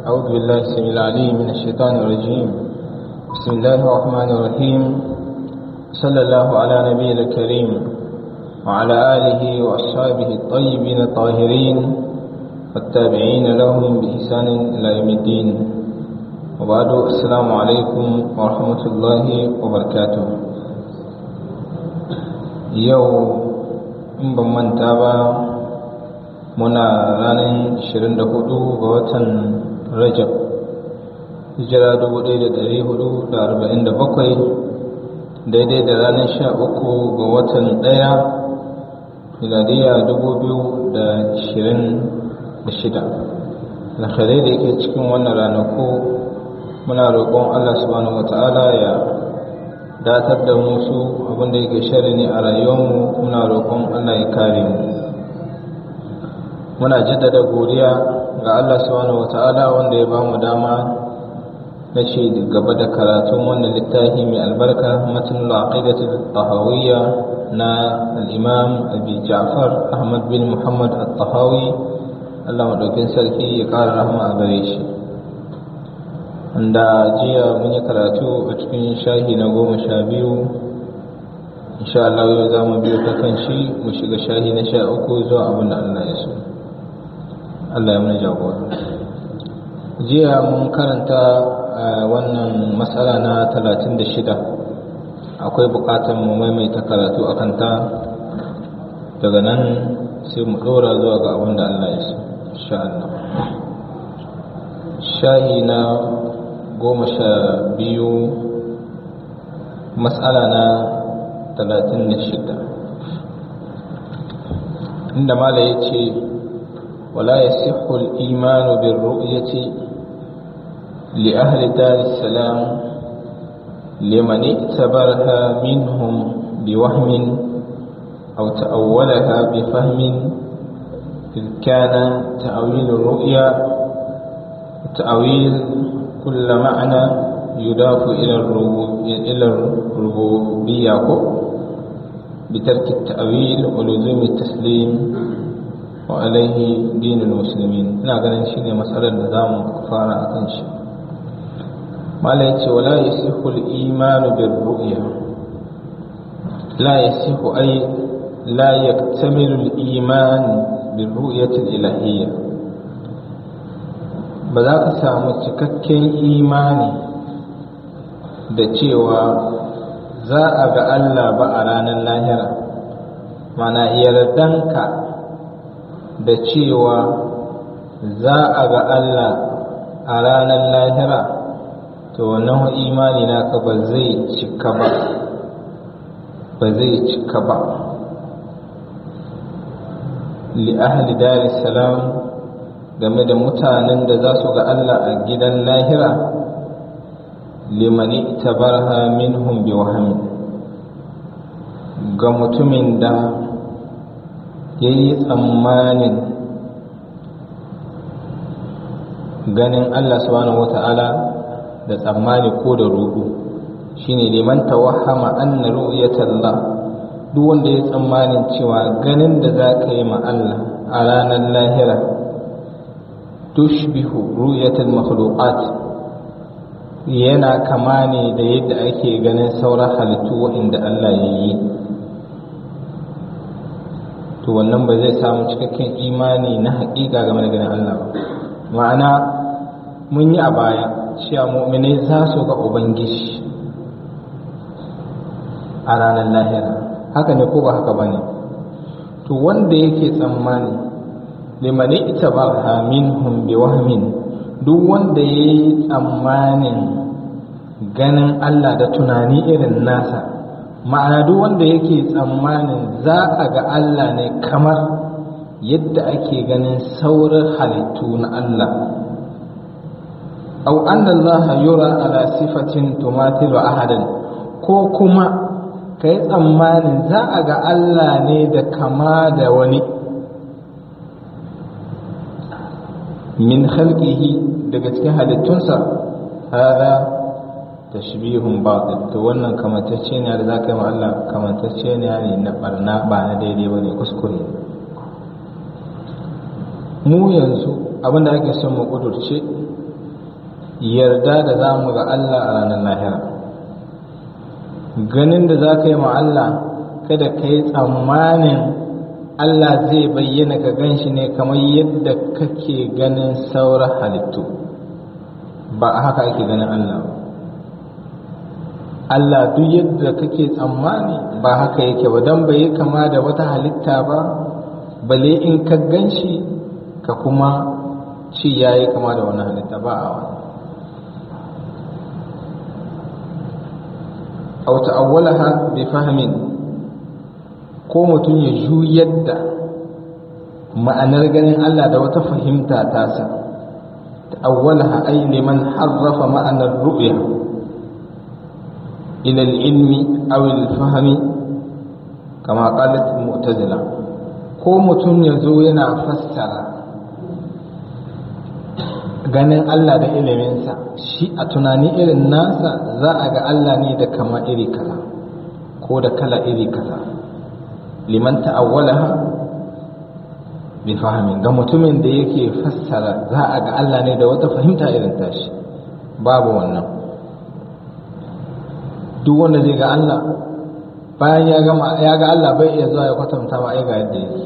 أعوذ بالله السميع العليم من الشيطان الرجيم بسم الله الرحمن الرحيم صلى الله على نبي الكريم وعلى آله وأصحابه الطيبين الطاهرين والتابعين لهم بإحسان إلى يوم الدين وبعد السلام عليكم ورحمة الله وبركاته يوم in ban manta ba muna ranar 24 ga watan rajab hijira 1447 daidai da ranar 13 ga watan 1 miladiya 2026 alkhairai da yake cikin wannan ranaku muna roƙon allah subhanahu wata'ala ya datar da musu abinda yake shari ne a rayuwarmu muna roƙon Allah ya kare mu muna jaddada godiya ga Allah subhanahu wata'ala wanda ya bamu dama na ce gaba da karatun wannan littafi mai albarka matan al-aqidatul tahawiyya na al-imam abi ja'far ahmad bin muhammad at-tahawi Allah madaukin sarki ya ƙara rahama a gare shi wanda jiya mun yi karatu a cikin shahi na goma sha biyu insha Allah yau za mu biyo ta kan shi mu shiga shahi na sha uku zuwa abin da Allah ya so Allah ya mana jagora jiya mun karanta wannan matsala na talatin da shida akwai bukatar mu maimaita karatu a kanta daga nan sai mu ɗora zuwa ga abin da Allah ya so insha Allah shahi na goma sha biyu matsala na talatin da shida inda mala ya ce wala ya sihul imanu bin ru'yati li ahli daris salam liman itabarha minhum bi wahmin aw ta'awwalaha bi fahmin إذ كان تأويل الرؤيا تأويل كل معنى يضاف إلى إلى الربوبية بترك التأويل ولزوم التسليم وعليه دين المسلمين ina ganin shine matsalar da zamu fara akan shi malai ce wala yasihu al-iman bir ru'ya la yasihu ay la yaktamilu al-iman bir ru'yati al-ilahiyyah ba za ka samu cikakken imani da cewa za a ga Allah ba a ranar lahira mana yardanka da cewa za a ga Allah a ranar lahira to wannan imani naka ba zai cika ba ba zai cika ba li ahli daris salam game da mutanen da za su ga Allah a gidan lahira limani tabarha minhum bi wahami ga mutumin da ya yi tsammanin ganin Allah subhanahu wata'ala da tsammani ko da rudu shine liman tawahama anna ru'yatallah duk wanda ya tsammanin cewa ganin da za ka yi ma Allah a ranar lahira tushbihu ru'yatul makhluqat yana kama ne da yadda ake ganin sauran halittu waɗanda Allah ya yi to wannan ba zai samu cikakken imani na haƙiƙa game da ganin Allah ba ma'ana mun yi a baya cewa mu'minai za su ga ubangiji a ranar lahira haka ne ko ba haka ba ne to wanda yake tsammani limani ita ba minhum bi wahmin duk wanda ya yi tsammanin ganin Allah da tunani irin nasa ma'ana duk wanda yake tsammanin za a ga Allah ne kamar yadda ake ganin sauran halittu na Allah au anna Allah yura ala sifatin tumatilu ahadan ko kuma ka yi tsammanin za a ga Allah ne da kama da wani min khalqihi daga cikin halittunsa hada tashbihun batil to wannan kamantacce ne da zaka yi ma Allah kamantacce ne ne na barna ba na daidai bane kuskure mu yanzu abinda ake son mu kudurce yarda da za mu ga Allah a ranar lahira ganin da za ka yi ma Allah kada ka yi tsammanin Allah zai bayyana ka gan shi ne kamar yadda kake ganin sauran halittu ba a haka ake ganin Allah ba Allah duk yadda kake tsammani ba haka yake ba don bai yi kama da wata halitta ba bale in ka gan shi ka kuma ci ya yi kama da wani halitta ba a wani au ta'awwalaha bi fahmin ko mutum ya juyar da ma'anar ganin Allah da wata fahimta tasa ta'awwalaha ay liman harrafa ma'anar ru'ya ila al-ilmi aw al-fahmi kama qalat mu'tazila ko mutum ya zo yana fassara ganin Allah da iliminsa shi a tunani irin nasa za a ga Allah ne da kama iri kaza ko da kala iri kaza liman ta'awwalaha bi fahimin ga mutumin da yake fassara za a ga Allah ne da wata fahimta irin tashi babu wannan duk wanda zai ga Allah bayan ya gama ya ga Allah bai iya zuwa ya kwatanta ma ai ga yadda yake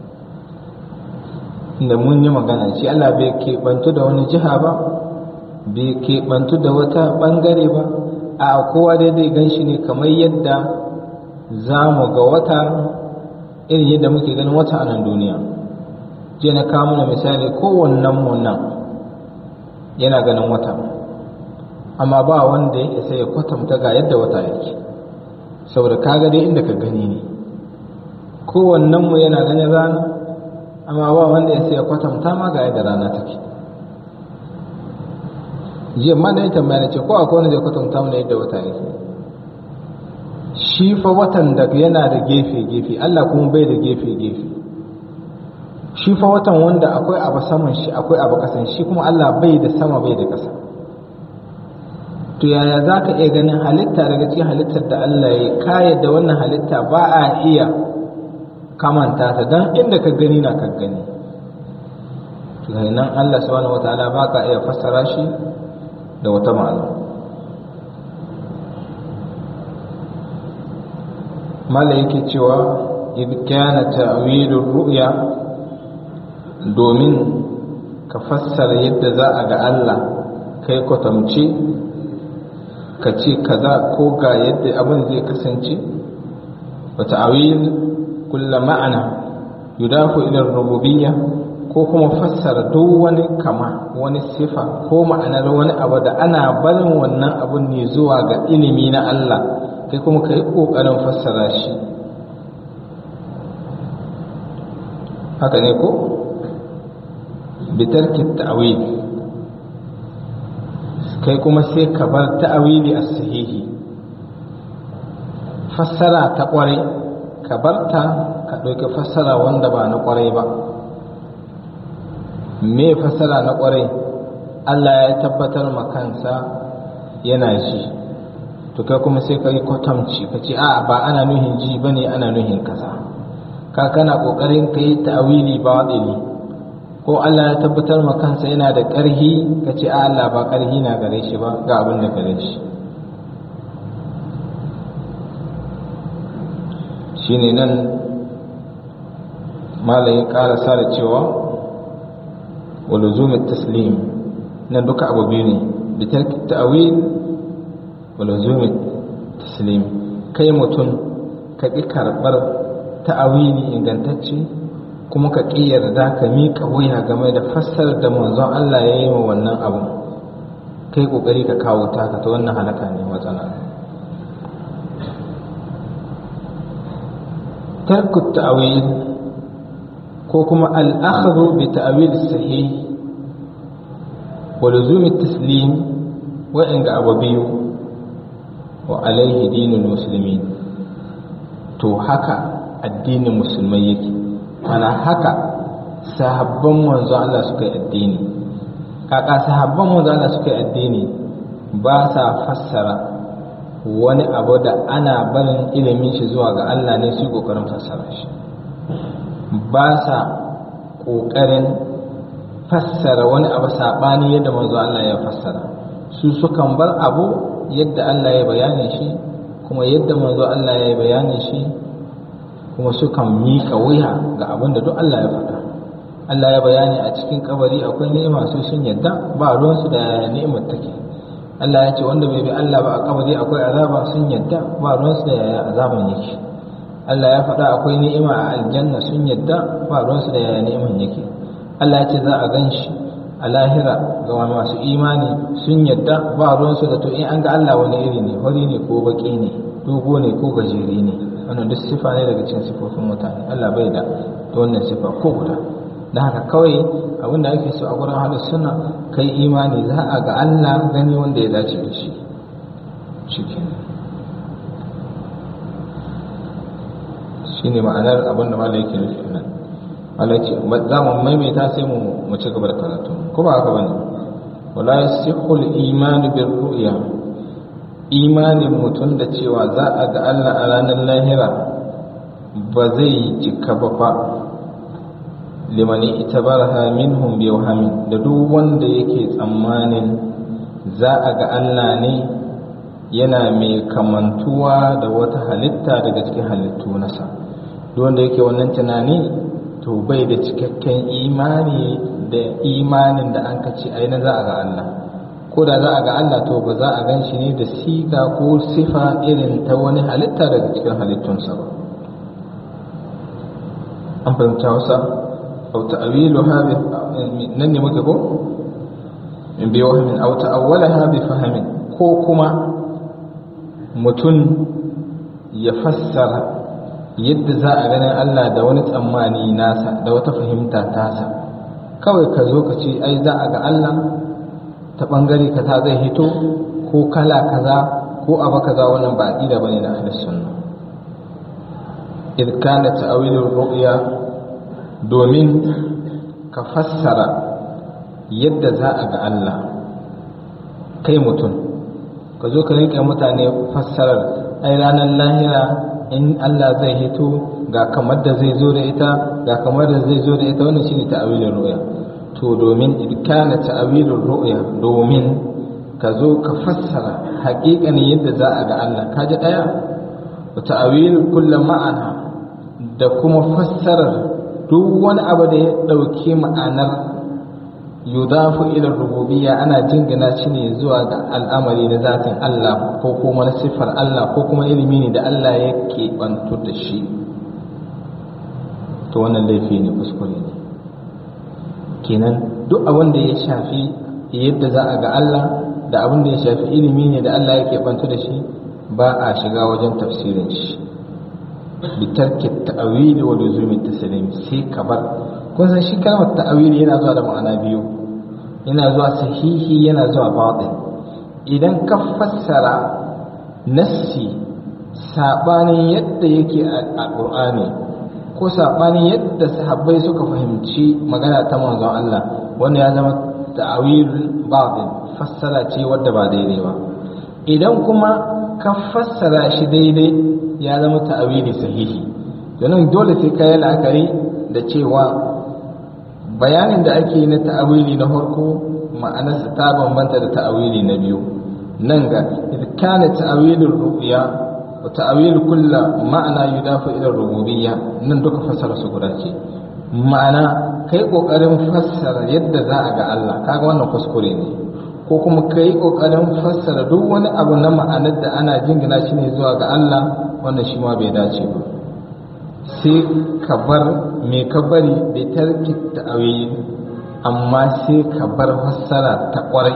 inda mun yi magana shi Allah bai keɓantu da wani jiha ba bai keɓantu da wata ɓangare ba a kowa dai zai gan shi ne kamar yadda za mu ga wata irin yadda muke ganin wata a nan duniya je na kawo mana misali kowannen mu nan yana ganin wata amma ba wanda ya isa ya kwatanta ga yadda wata yake saboda kaga dai inda ka gani ne kowannen mu yana ganin rana amma ba wanda ya sai kwatanta ma ga yadda rana take jiya ma da ya tambaya ce ko akwai wanda zai kwatanta mana yadda wata yake shi fa watan da yana da gefe gefe Allah kuma bai da gefe gefe shi fa watan wanda akwai abu saman shi akwai abu kasan shi kuma Allah bai da sama bai da kasa to yaya za ka iya ganin halitta daga cikin halittar da Allah ya kayar da wannan halitta ba a iya kamanta ta don inda ka gani na ka gani nan Allah subhanahu wataala ba ka iya fassara shi da wata ma'ana mala yake cewa idh kana ta'wilur ru'ya domin ka fassara yadda za a ga Allah kai kwatamce ka ce kaza ko ga yadda abin zai kasance wa ta'wil kulla ma'ana yudafu ila rububiyya ko kuma fassara duk wani kama wani sifa ko ma'anar wani abu da ana barin wannan abun ne zuwa ga ilimi na Allah kai kuma ka yi ƙoƙarin fassara shi haka ne ko bitarki ta'awil kai kuma sai ka bar ta'awili a sahihi fassara ta ƙware ka barta ka ɗauki fassara wanda ba na ƙwarai ba me fassara na ƙwarai Allah ya tabbatar ma kansa yana ji to kai kuma sai ka yi kwatamci ka ce a ba ana nuhin ji ba ne ana nuhin kaza ka kana ƙoƙarin ka yi ta'awili ba waɗili ko Allah ya tabbatar ma kansa yana da ƙarhi ka ce a Allah ba ƙarhi na gare shi ba ga abin da gare shi shine nan malayin karasa da cewa waluzumi taslim nan duka abu biyu ne bitar ta'awil waluzumi taslim kai mutum ka ƙi karɓar ta'awili ingantacce kuma ka ƙi yarda ka miƙa wuya game da fassarar da manzon Allah ya yi wa wannan abu kai ƙoƙari ka kawo taka ta wannan halaka ne matsala ترك التأويل كوكما الأخذ بتأويل الصحيح ولزوم التسليم وإن أبوبي وعليه دين المسلمين تو هكا الدين المسلمي يكي أنا هكا sahabban manzo Allah suka yi addini kaka sahabban manzo Allah suka yi addini ba sa fassara wani abu da ana barin ilimin shi zuwa ga Allah ne su kokarin fassara shi ba sa kokarin fassara wani abu sabani yadda manzo Allah ya fassara su sukan bar abu yadda Allah ya bayani shi kuma yadda manzo Allah ya bayani shi kuma sukan miƙa wuya ga abin da duk Allah ya faɗa Allah ya bayani a cikin kabari akwai ni'ima su sun yadda ba ruwansu da ni'imar take Allah ya ce wanda bai bi Allah ba a kabari akwai azaba sun yadda ba ruwansu da yaya azaban yake Allah ya faɗa akwai ni'ima a aljanna sun yadda ba ruwansu da yaya ni'iman yake Allah ya ce za a gan shi a lahira ga masu imani sun yadda ba ruwansu da to in an ga Allah wani iri ne hori ne ko baki ne dogo ne ko gajeri ne wannan duk sifa ne daga cikin sifofin mutane Allah bai da wannan sifa ko guda da haka kawai abinda ake so a gurin halin suna kai imani za a ga Allah gani wanda ya dace da shi cikin shi ne ma'anar abinda mala yake nufi nan mala ce za mu maimaita sai mu ci gaba da karatu ko ba haka bane wala yasihu al-iman bir ru'ya imanin mutum da cewa za a ga Allah a ranar lahira ba zai cika ba fa limani ita barha minhum bi wahamin da duk wanda yake tsammanin za a ga Allah ne yana mai kamantuwa da wata halitta daga cikin halittu nasa duk wanda yake wannan tunani to bai da cikakken imani da imanin da an kace ai na za a ga Allah ko da za a ga Allah to ba za a gan shi ne da siga ko sifa irin ta wani halitta daga cikin halittunsa ba an fahimta wasa أو تأويلها نني مكبو بوهم أو تأولها بفهم كوكما متن يفسر yadda za a ganin Allah da wani tsammani nasa da wata fahimta tasa kawai ka zo ka ce ai za a ga Allah ta ɓangare kaza zai hito ko kala kaza ko abu kaza wannan ba aƙida bane na ahlus sunna idh kana ta'wilur ru'ya domin ka fassara yadda za a ga Allah kai mutum ka zo ka rinka mutane fassarar ai ranar lahira in Allah zai hito ga kamar da zai zo da ita ga kamar da zai zo da ita wannan shine ta'awilin ru'ya to domin idkana ta'awilin ru'ya domin ka zo ka fassara haƙiƙanin yadda za a ga Allah ka ji ɗaya wa ta'awil kullum ma'ana da kuma fassarar duk wani abu da ya ɗauki ma'anar yudafu ila rububiyya ana jingina shi ne zuwa ga al'amari na zatin Allah ko kuma na siffar Allah ko kuma ilimi ne da Allah yake bantu da shi to wannan laifi ne kuskure ne kenan duk abin da ya shafi yadda za a ga Allah da abin da ya shafi ilimi ne da Allah yake bantu da shi ba a shiga wajen tafsirin shi bitarki ta'awili wa luzumi taslim sai ka bar kun san shi kalmar ta'awili yana zuwa da ma'ana biyu yana zuwa sahihi yana zuwa batil idan ka fassara nassi sabanin yadda yake a Qur'ani ko sabanin yadda sahabbai suka fahimci magana ta manzon Allah wannan ya zama ta'awil batil fassara ce wadda ba daidai ba idan kuma ka fassara shi daidai ya zama ta'awili sahihi domin dole sai ka yi la'akari da cewa bayanin da ake na ta'awili na farko ma'anarsa ta bambanta da ta'awili na biyu nan ga kana ta'awilin ru'ya wa ta'awil kulla ma'ana yudafu ila rububiyya nan duka fassara su guda ce ma'ana kai kokarin fassara yadda za a ga Allah kaga wannan kuskure ne ko kuma kai kokarin fassara duk wani abu na ma'anar da ana jingina shi ne zuwa ga Allah wannan shi ma bai dace ba sai ka bar me ka bari bai tarki ta'awili amma sai ka bar fassara ta kwarai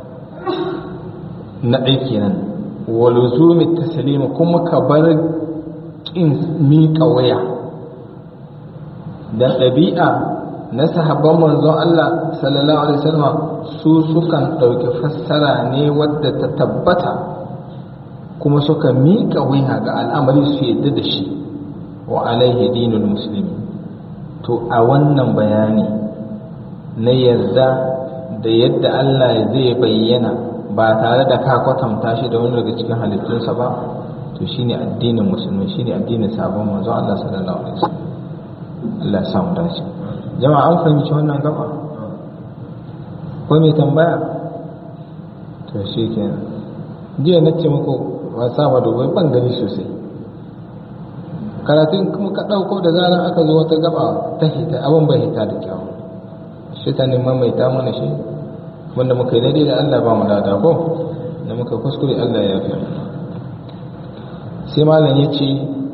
na ɗai kenan waluzumi taslima kuma ka bar kin miƙa waya da ɗabi'a na sahabban manzon Allah sallallahu alaihi wasallam su sukan ɗauki fassara ne wadda ta tabbata kuma suka miƙa wuya ga al'amari su yadda da shi wa alaihi dinul musulmi to a wannan bayani na yarda da yadda Allah zai bayyana ba tare da ka kwatanta shi da wani daga cikin halittunsa ba to shine addinin musulmi shine addinin sabon manzo Allah sallallahu alaihi wasallam Allah ya samu dace jama'a an fahimci wannan gaba ko mai tambaya to shi kenan jiya na ce muku ba sa ma dubai ban gani sosai karatun kuma ka ɗauko da zarar aka zo wata gaba ta hita abin bai hita da kyau shi ta neman mai ta mana shi wanda muka yi daidai da Allah ba mu lada ko da muka kuskure Allah ya fi sai malam ya ce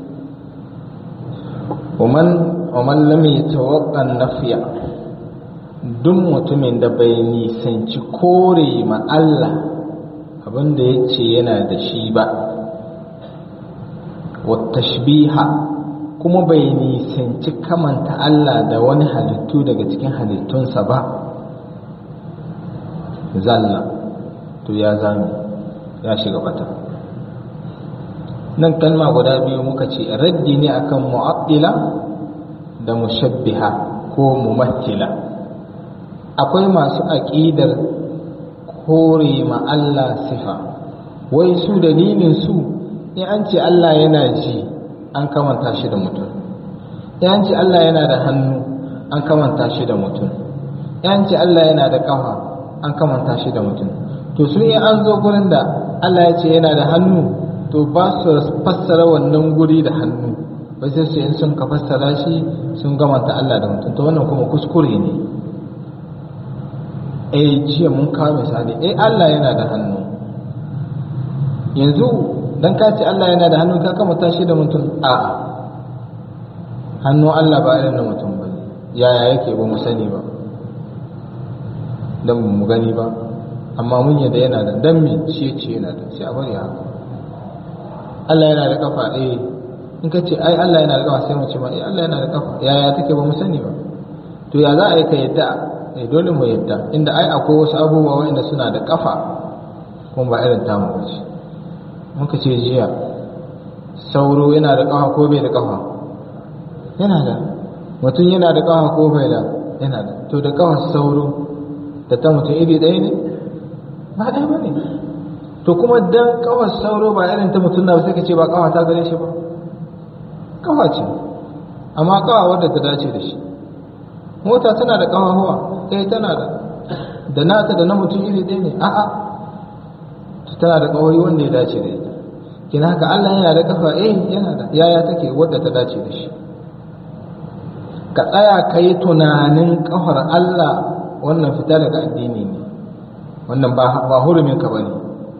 ومن ومن لم يتوقع النفي duk mutumin da bai nisanci kore ma Allah abinda ya ce yana da shi ba tashbiha kuma bai nisanci kamanta Allah da wani halittu daga cikin halittunsa ba zalla to ya zami ya shiga bata nan kalma guda biyu muka ce raddi ne akan mu'attila da mushabbiha ko mumattila akwai masu aƙidar kore ma Allah sifa wai su dalilin su in an ce Allah yana ji an kamanta shi da mutum in an ce Allah yana da hannu an kamanta shi da mutum in an ce Allah yana da ƙafa an kamanta shi da mutum to su in an zo gurin da Allah ya ce yana da hannu to ba su fassara wannan guri da hannu ba sai su in sun ka fassara shi sun gamanta Allah da mutum to wannan kuma kuskure ne eh jiya mun kawo misali eh Allah yana da hannu yanzu dan ka ce Allah yana da hannu ka kamata shi da mutum a hannu Allah ba irin na mutum ba yaya yake ba mu sani ba dan mu gani ba amma mun yadda yana da dan me shi ce yana da sai a bari haka Allah yana da kafa eh in ka ce ai Allah yana da kafa sai mu ce ma eh Allah yana da kafa yaya take ba mu sani ba to ya za a yi ka yadda eh dole mu yadda inda ai akwai wasu abubuwa wanda suna da kafa kuma ba irin tamu ba ce muka ce jiya sauro yana da kafa ko bai da kafa yana da mutum yana da kafa ko bai da yana da to da kafa sauro da ta mutum iri ɗaya ne ba ɗaya ba ne to kuma dan kawar sauro ba irin ta mutum na sai ka ce ba kawa ta gare shi ba kawa ce amma kawa wadda ta dace da shi mota tana da kawa huwa eh tana da da nata da na mutum iri ɗaya ne a'a tana da kawai wanda ya dace da ita kina haka Allah yana da kafa eh yana da yaya take wadda ta dace da shi ka tsaya ka yi tunanin kafar Allah wannan fita daga addini ne wannan ba hurumin ka bane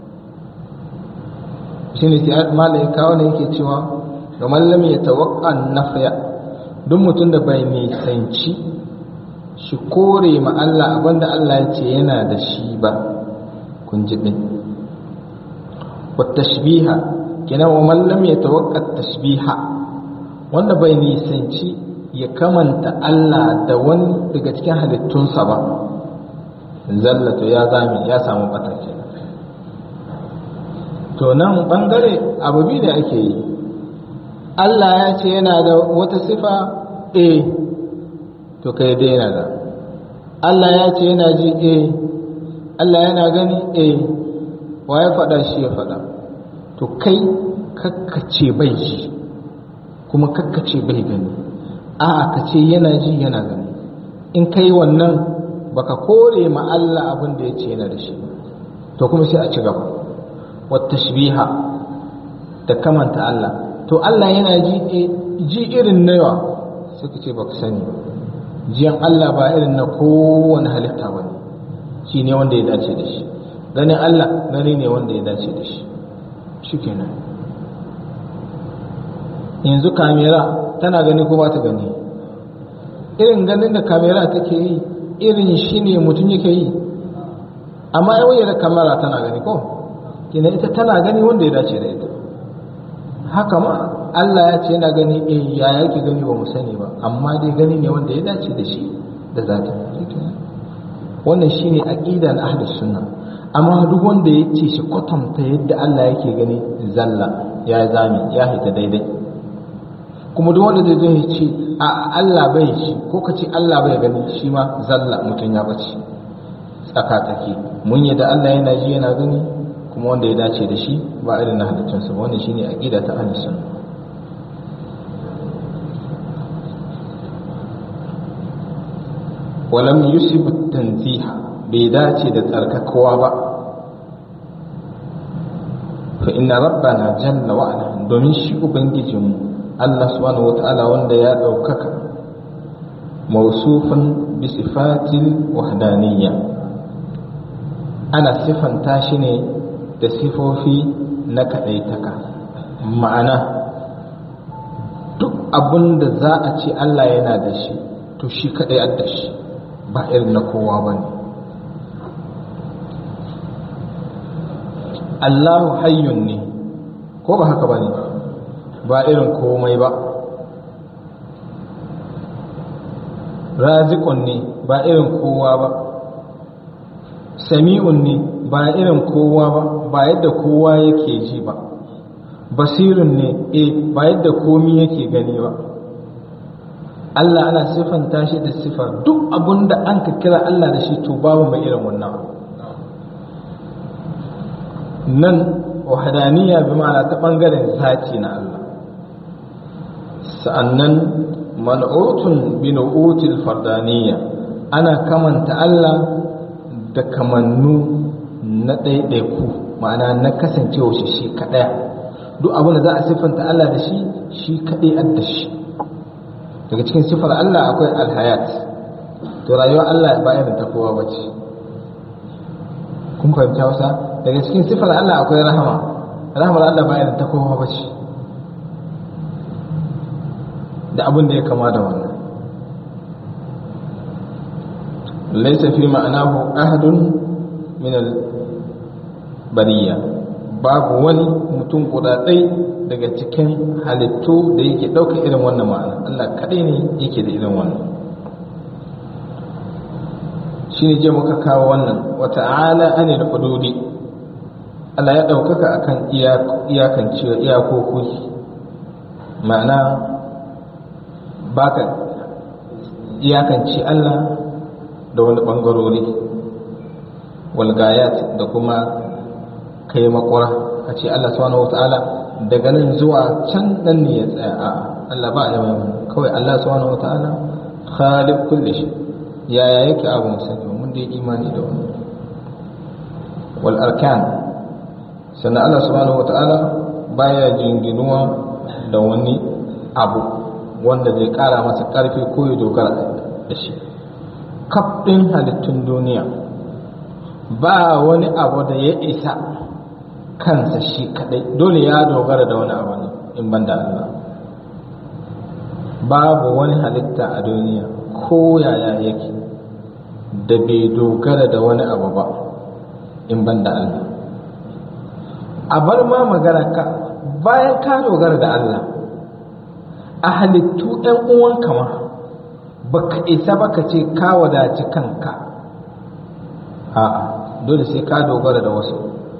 shi ne sai malai kawo ne yake cewa ga mallam ya tawakka nafya duk mutum da bai nisanci shi kore ma Allah abinda Allah ya ce yana da shi ba kun ji din wa tashbiha kina wa mallam ya tawakka tashbiha wanda bai nisanci ya kamanta Allah da wani daga cikin halittunsa ba zallatu ya zami ya samu batake to nan bangare abu biyu da ake yi Allah ya ce yana da wata sifa eh to kai dai yana da Allah ya ce yana ji eh Allah yana gani eh wa ya faɗa shi ya faɗa to kai kakkace bai ji kuma kakkace bai gani a'a ka ce yana ji yana gani in kai wannan baka kore ma Allah abin da ya ce yana da shi to kuma sai a ci gaba wata shibiha da kamanta Allah to Allah yana ji ji irin na yawa suka ce baka sani jiyan Allah ba irin na kowane halitta ba ne shi ne wanda ya dace da shi ganin Allah gani ne wanda ya dace da shi shi kenan yanzu kamera tana gani ko ba ta gani irin ganin da kamera take yi irin shi ne mutum yake yi amma yawon da kamera tana gani ko kina ita tana gani wanda ya dace da ita haka ma Allah ya ce yana gani eh ya yake gani ba mu sani ba amma dai gani ne wanda ya dace da shi da zata wannan shine aqida na ahlus sunna amma duk wanda ya ce shi kwatanta yadda Allah yake gani zalla ya zami ya hita daidai kuma duk wanda zai zo ya ce a Allah bai shi ko ka ce Allah bai gani shi ma zalla mutum ya bace tsaka take mun yadda Allah yana ji yana gani kuma wanda ya dace da shi ba irin na halittunsa ba wannan shine aqida ta ahlus sunna walam yusib tanziha bai dace da tsarkakawa ba fa inna rabbana jalla wa ala domin shi ubangijinmu Allah subhanahu wata'ala wanda ya ɗaukaka mausufin bi sifatil wahdaniyya ana sifanta shi ne da sifofi na kaɗaitaka ma'ana duk abin da za a ce Allah yana da shi to shi kaɗai da shi ba irin na kowa ba ne Allahu hayyun ne ko ba haka ba ne ba irin komai ba razikun ne ba irin kowa ba sami'un ne ba irin kowa ba ba yadda kowa yake ji ba basirun ne e ba yadda komi yake gani ba Allah ana siffanta shi da sifa duk abun da an ka kira Allah da shi to babu mai irin wannan nan wahadaniya bi ma'ana ta bangaren zati na Allah sa'annan man'utun bi nu'util fardaniya ana kamanta Allah da kamannu na ɗaiɗaiku ma'ana na kasancewa shi shi kaɗaya duk abin da za a siffanta Allah da shi shi kaɗai adda shi daga cikin siffar Allah akwai alhayat to rayuwar Allah ba irin ta kowa bace kun fahimta wasa daga cikin siffar Allah akwai rahama rahamar Allah ba irin ta kowa bace da abin da ya kama da wannan laisa fi ma'anahu ahadun min al-bariya babu wani mutum kudatsai daga cikin halittu da yake ɗaukar irin wannan ma'ana Allah kaɗai ne yake da irin wannan shi ne je muka kawo wannan wata ala anil hududi Allah ya ɗaukaka akan iyakan cewa iyakoki ma'ana baka iyakanci Allah da wani ɓangarori walgayat da kuma kai makwara a ce Allah subhanahu wa ta'ala daga nan zuwa can nan ne ya tsaya a Allah ba ya mai kawai Allah subhanahu wa ta'ala khaliq kulli shi yaya yake abu musani mun da imani da wannan wal arkan sannan Allah subhanahu wa ta'ala baya jinginuwa da wani abu wanda zai kara masa karfi ko ya dogara da shi kaf ɗin halittun duniya ba wani abu da ya isa kansa shi kadai dole ya dogara da wani abu ne in banda Allah babu wani halitta a duniya ko yaya yake da bai dogara da wani abu ba in banda Allah a bar ma magana ka bayan ka dogara da Allah a halittu ɗan uwanka ma baka isa baka ce ka wadaci kanka a'a dole sai ka dogara da wasu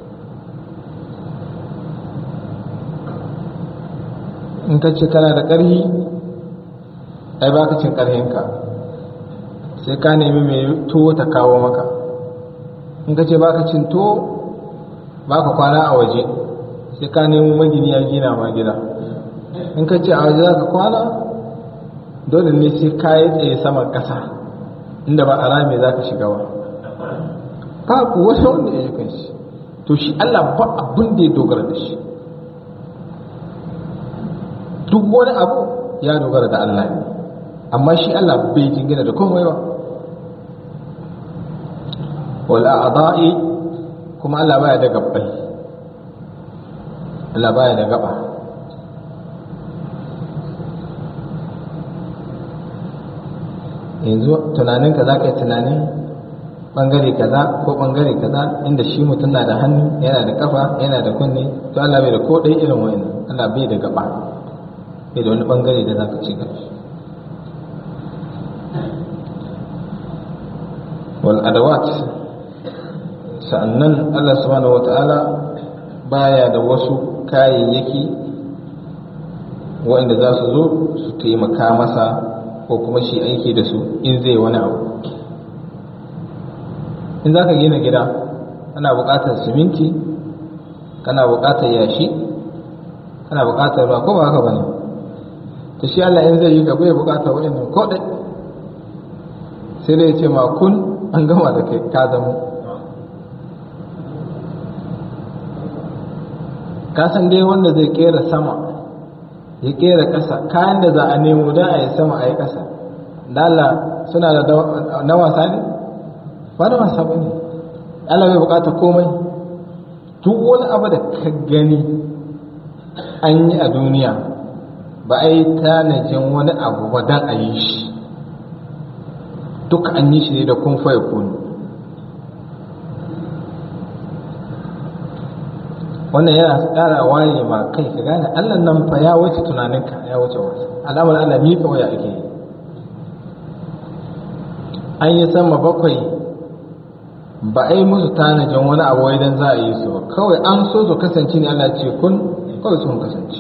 in ka ce kana da ƙarfi ai ba ka cin ƙarfinka sai ka nemi mai tuwo ta kawo maka in ka ce ba ka cin tuwo ba ka kwana a waje sai ka nemi magini ya gina ma gida in ka ce a waje za ka kwana dole ne sai ka yi tsaye saman ƙasa inda ba a rame za ka shiga ba babu wani wanda ya yi kan shi to shi Allah ba abin da ya dogara da shi duk wani abu ya dogara da Allah ne amma shi Allah bai jingina da komai ba wala a'da'i kuma Allah baya da gabbai Allah baya da gaba yanzu tunaninka za ka yi tunanin bangare kaza ko bangare kaza inda shi mutum na da hannu yana da kafa yana da kunne to Allah bai da ko ɗaya irin wa'annan Allah bai da gaba bai da wani bangare da za ka ci gaba wal adawat sa'annan Allah subhanahu wata'ala baya da wasu kayayyaki waɗanda za su zo su taimaka masa ko kuma shi aiki da su in zai wani abu in za ka gina gida kana buƙatar siminti kana buƙatar yashi kana buƙatar ruwa ko ba haka ba ne ta shi Allah in zai yi gaba ya buƙatar waɗannan ko ɗai sai dai ce ma kun an gama da kai ka zama kasan dai wanda zai kera sama ya kera ƙasa kayan da za a nemo don a yi sama a yi ƙasa dala suna da na wasa ne ba da wasa ba ne Allah bai bukata komai duk wani abu da ka gani an yi a duniya ba a yi tanajin wani abu ba don a yi shi duka an yi shi ne da kun faya kuni wannan yana tsara waye ma kai ka gane allah nan fa ya wuce tunaninka ya wuce wata alamar allah ni kawai ake yi an yi sama bakwai ba a yi musu tanajin wani abu idan za a yi su ba kawai an so su kasance ne allah ce kun kawai sun kasance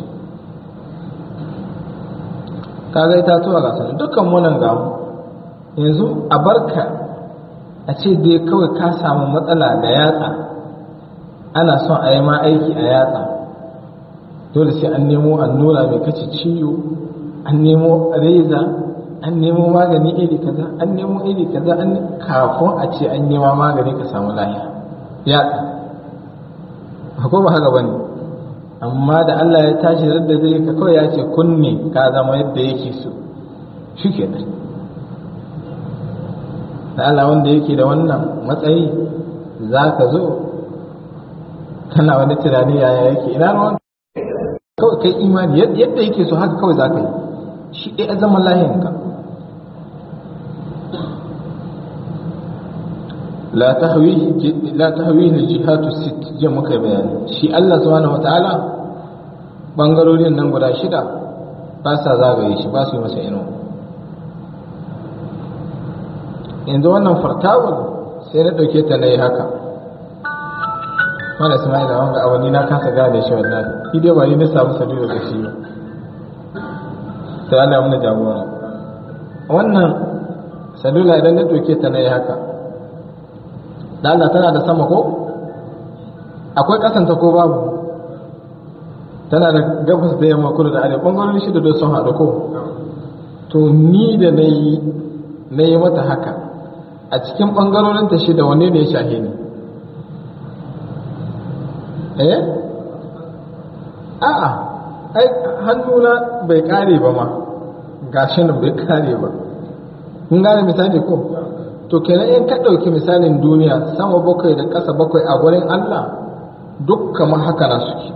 kaga itatuwa ga sani dukkan munan gamu yanzu a barka a ce dai kawai ka samu matsala da yatsa ana son a yi ma aiki a yatsa dole sai an nemo allura mai kace ciwo an nemo reza an nemo magani iri kaza an nemo iri kaza an kafin a ce an nema magani ka samu lahiya yatsa ko ba haka bane amma da Allah ya tashi da zai ka kawai ya ce kunne ka zama yadda yake so shi ke da Allah wanda yake da wannan matsayi za ka zo kana wani tunani yaya yake ina ruwan kawai kai imani yadda yake so haka kawai za ka yi shi ɗaya zaman lahiyanka la tahwihi al-jihatu sit je muka bayani shi Allah subhanahu wataala bangarorin nan guda shida ba sa zagaye shi ba su yi masa ino yanzu wannan fartawul sai na ɗauke ta na yi haka mana ismaila wanga awani na kasa gane shi wallahi shi dai ba ni na samu sabiru da shi ba sai Allah mun jagora wannan salula idan na ɗauke ta na yi haka da Allah tana da sama ko akwai kasanta ko babu tana da gabas da yamma kudu da arewa ɓangarorin shida da sun haɗu ko to ni da na yi na yi mata haka a cikin ɓangarorin ta shida wanne ne ya shahe ni eh a'a ai hannuna bai kare ba ma gashi nan bai kare ba kun gane misali ko to kenan in ka ɗauki misalin duniya sama bakwai da ƙasa bakwai a gurin Allah duk kamar haka na suke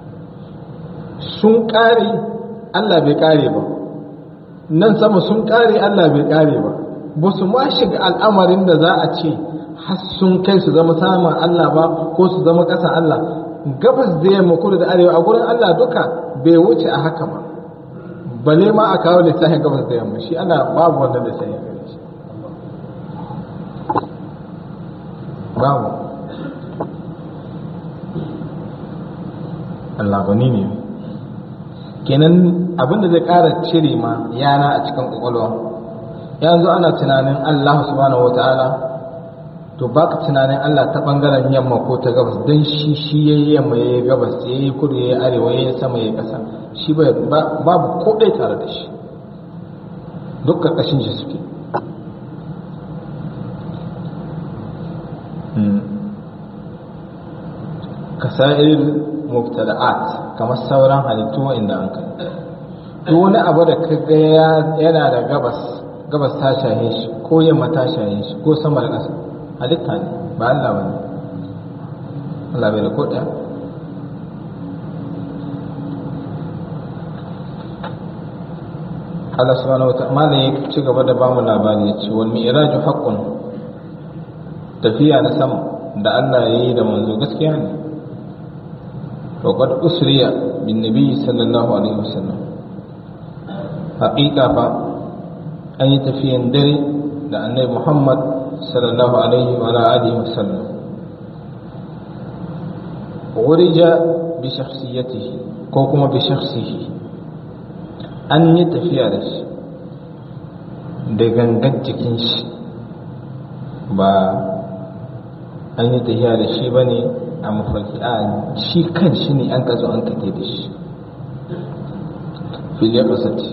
sun ƙare Allah bai ƙare ba nan sama sun ƙare Allah bai ƙare ba ba su ma shiga al'amarin da za a ce har sun kai su zama samun Allah ba ko su zama ƙasan Allah gabas da yamma kudu da arewa a gurin Allah duka bai wuce a haka ba bale ma a kawo lissafin gabas da yamma shi ana babu wannan lissafin gare shi babu Allah gani ne kenan abinda zai ƙara cire ma yana a cikin ƙwaƙwalwa yanzu ana tunanin Allah subhanahu wa ta'ala to baka tunanin Allah ta ɓangaren yamma ko ta gabas don shi shi ya yi yamma ya yi gabas ya yi kudu ya yi arewa ya yi sama ya yi ƙasa shi babu ko ɗaya tare da shi duk ƙarƙashin shi suke kasa'ir mubtada'at kamar sauran halittu inda an kai duk wani abu da kaga yana da gabas gabas ta shahe shi ko yamma ta shahe shi ko sama da ƙasa halitta ne ba Allah ba ne Allah bai da ko ɗaya Allah subhanahu wa ta'ala ya ci gaba da bamu labari ya ce wal mi'raju haqqun tafiya na sama da Allah ya yi da manzo gaskiya ne to qad usriya bin nabi sallallahu alaihi wasallam haqiqa fa an yi tafiyan dare da annabi Muhammad sallallahu alaihi wa alihi wasallam urija bi shakhsiyatihi ko kuma bi shakhsihi an yi tafiya da shi da gangan jikin shi ba an yi tafiya da shi ba ne a mafarki a shi kan shi ne an kazo an kate da shi filiyar kasance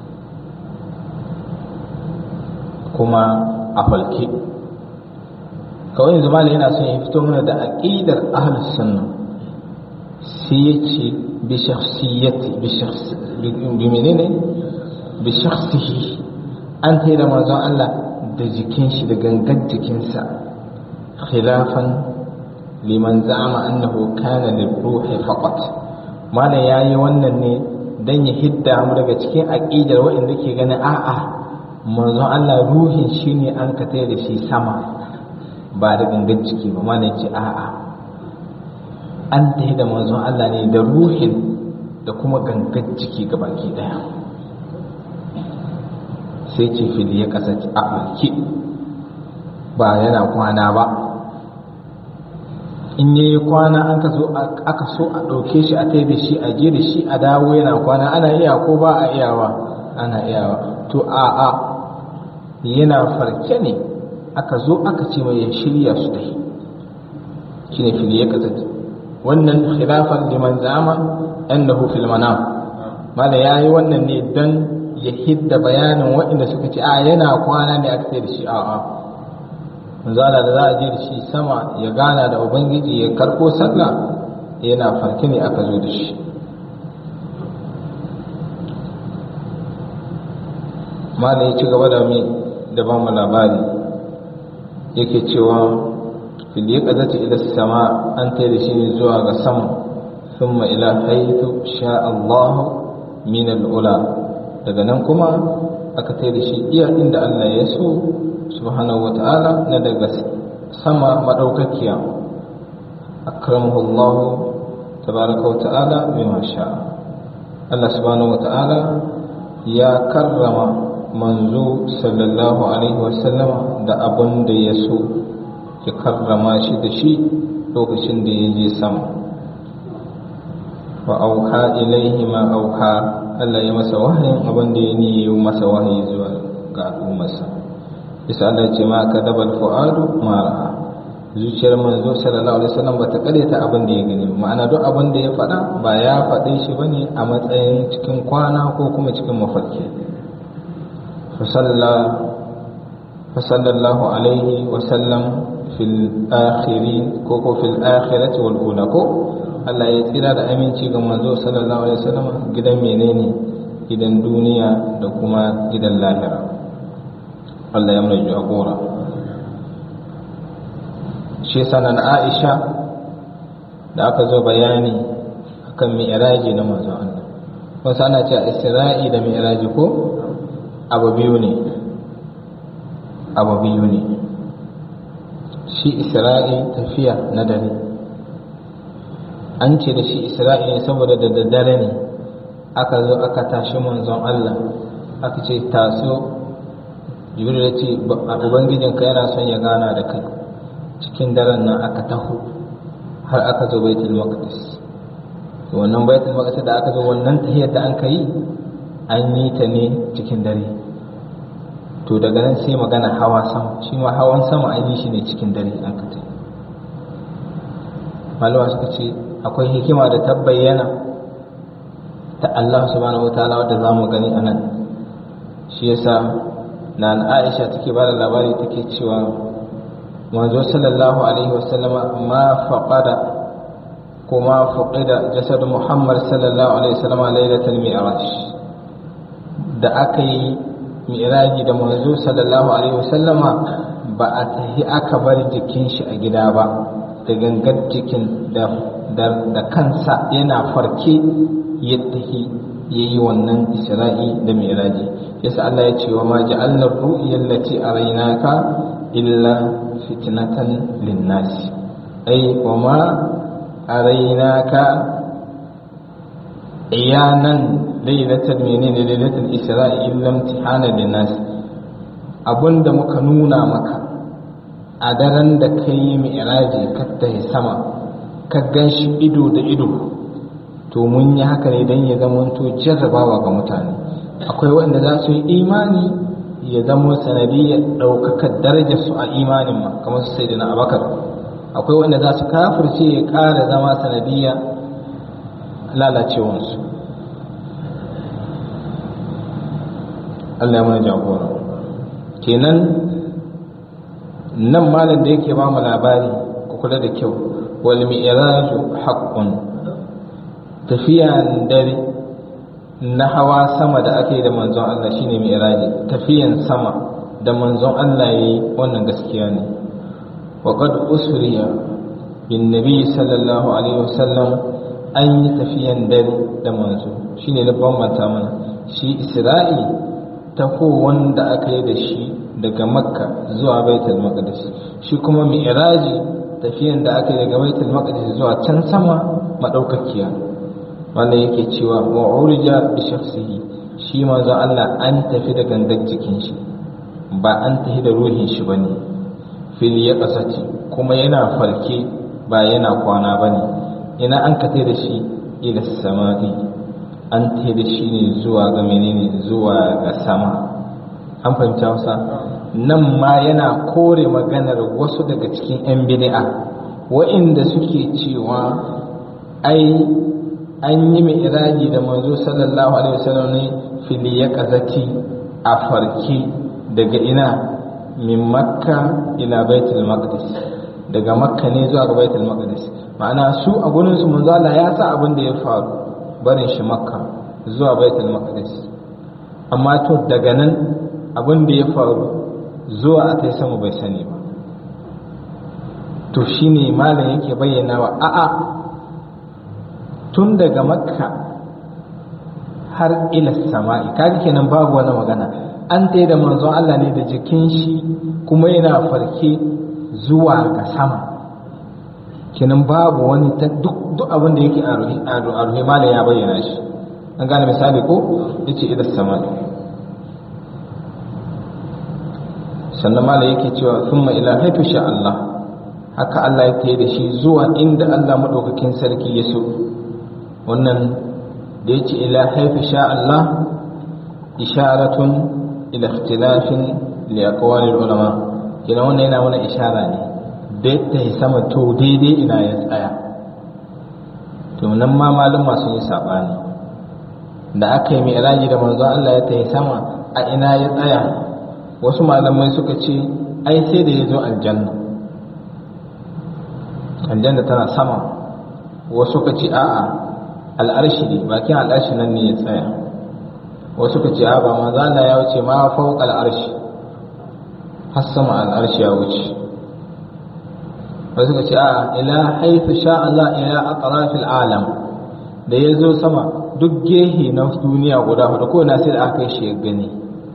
kuma a falke kawai yanzu mala yana son ya fito mana da aƙidar ahlus sunna sai ya ce bi shakhsiyati bi menene bi shakhsihi an tayi da manzon Allah da jikin shi da gangan jikinsa khilafan liman za'ama annahu kana lil-ruhi faqat malam yayi wannan ne dan ya hidda mu daga cikin aqidar waɗanda ke ganin a'a manzon Allah ruhin shine an ka da shi sama ba da gangan jiki ba malam ce a'a an tayi da manzon Allah ne da ruhin da kuma gangan jiki gabaki daya sai ce fili ya kasance a ɓarki ba yana kwana ba in yi kwana an ka so aka so a ɗauke shi a taibe shi a je da shi a dawo yana kwana ana iya ko ba a iyawa ana iyawa to a a yana farke ne aka zo aka ce mai ya shirya su dai shi ne fili ya kasance wannan khilafan liman zama annahu fil manam mala yayi wannan ne dan ya hidda bayanin waɗanda suka ce a yana kwana ne aka ce da shi a'a manzala da za a je da shi sama ya gana da ubangiji ya karko sallah yana farke ne aka zo da shi mala ya ci gaba da mai da ba mu labari yake cewa fil ya kazata ila sama an tai da shi ne zuwa ga sama thumma ila haythu sha Allah min al-ula daga nan kuma aka tai da shi iya inda Allah ya so subhanahu wa ta'ala na daga sama madaukakiya akramahu Allah tabaraka wa ta'ala bima sha Allah subhanahu wa ta'ala ya karrama manzo sallallahu alaihi wa sallama da abun da ya so ya karrama shi da shi lokacin da ya je sama wa auha ilaihi ma auha Allah ya masa wahayin abin da ya niyi masa wahayi zuwa ga al'ummarsa bisa Allah ce ma ka dabal fu'adu ma ra'a zuciyar manzo sallallahu alaihi wasallam bata karyata abin da ya gani ma'ana duk abin da ya faɗa ba ya faɗe shi bane a matsayin cikin kwana ko kuma cikin mafarki fa sallallahu alaihi wasallam fil akhirin ko ko fil akhirati wal ula ko Allah ya tsira da aminci ga manzo sallallahu alaihi wasallam gidan menene gidan duniya da kuma gidan lahira Allah ya mai jagora shi sanan Aisha da aka zo bayani akan mi'raji na manzo Allah wasu ana cewa Isra'i da mi'raji ko abu biyu ne abu biyu ne shi Isra'i tafiya na dare an ce da shi Isra'i ne saboda da daddare ne aka zo aka tashi manzon Allah aka ce taso jibril ya ce ubangijinka yana son ya gana da kai cikin daren nan aka taho har aka zo baitul maqdis wannan baitul maqdis da aka zo wannan tahiyar da an kai an yi ta ne cikin dare to daga nan sai magana hawa sama shi ma hawan sama an yi shi ne cikin dare an ka ta malama suka ce akwai hikima da ta bayyana ta Allah subhanahu wa ta'ala wadda za mu gani a nan shi yasa na Aisha take ba da labari take cewa manzo sallallahu alaihi wasallam ma faqada kuma faqida jasad Muhammad sallallahu alaihi wasallam lailatul mi'raj da aka yi mi'raji da manzo sallallahu alaihi wasallama ba a tahi aka bar jikin shi a gida ba da gangar jikin da da kansa yana farke yadda yayi wannan isra'i da mi'raji yasa Allah ya ce wa ma ja'alna ru'ya allati araynaka illa fitnatan lin-nas ay wa ma araynaka iyanan lailatul menene lailatul isra'i illa imtihana lin-nas abunda muka nuna maka a daren da kai mi'raji ka tahi sama ka ganshi ido da ido to mun yi haka ne don ya zama to jarrabawa ga mutane akwai wanda za su yi imani ya zama sanadiyar ɗaukakar darajar su a imanin ma kamar su sai na abakar akwai wanda za su kafirce ya ƙara zama sanadiyar lalacewansu Allah ya mana jagora kenan nan malam da yake ba mu labari ku kula da kyau wal mi'raju haqqun tafiyan dare na hawa sama da ake da manzon Allah shine mi'raji tafiyan sama da manzon Allah yayi wannan gaskiya ne wa qad usriya bin nabi sallallahu alaihi wasallam an yi tafiyan dare da manzo shine na bambanta mana shi isra'i taho wanda aka yi da shi daga makka zuwa baitul maqdis shi kuma mi'raji tafiyan da aka yi daga baitul maqdis zuwa can sama madaukakiya wanda yake cewa wa urja bi shakhsihi shi manzo Allah an tafi da gangar jikin shi ba an tafi da ruhin shi bane fil yaqasati kuma yana farke ba yana kwana bane ina an kate da shi ila samai an tafi da shi ne zuwa ga menene zuwa ga sama an fahimta wasa nan ma yana kore maganar wasu daga cikin 'yan bid'a wa'inda suke cewa ai an yi mai iraji da manzo sallallahu alaihi wasallam ne fili ya kazati a farke daga ina min makka ila baitul maqdis daga makka ne zuwa ga baitul maqdis ma'ana su a gurin su manzo Allah ya sa abin da ya faru barin shi makka zuwa baitul maqdis amma to daga nan abin da ya faru zuwa a tai sama bai sani ba to shine malam yake bayyana wa a'a tun daga makka har ila sama'i kaga kenan babu wani magana an tai da manzon Allah ne da jikin shi kuma yana farke zuwa ga sama kenan babu wani ta duk duk abin da yake a ruhi malam ya bayyana shi an gane misali ko yace ila sama'i sannan mala yake cewa thumma ila haifu sha Allah haka Allah ya tayi da shi zuwa inda Allah madaukakin sarki ya so wannan da yace ila haifu sha Allah isharatun ila ikhtilafin li aqwalil ulama kina wannan yana mana ishara ne da ta yi sama to daidai ina ya tsaya to nan ma malama sun yi sabani da aka yi mi'raji da manzo Allah ya tayi sama a ina ya tsaya wasu malamai suka ce ai sai da ya zo aljanna aljanna tana sama wasu suka ce a'a al'arshi ne bakin al'arshi nan ne ya tsaya wasu suka ce a ba maza Allah ya wuce ma fauka al'arshi har sama al'arshi ya wuce wasu suka ce a'a ila haifu sha Allah ila aqrafil alam da ya zo sama duk gehe na duniya guda hudu ko na sai da aka yi shi ya gani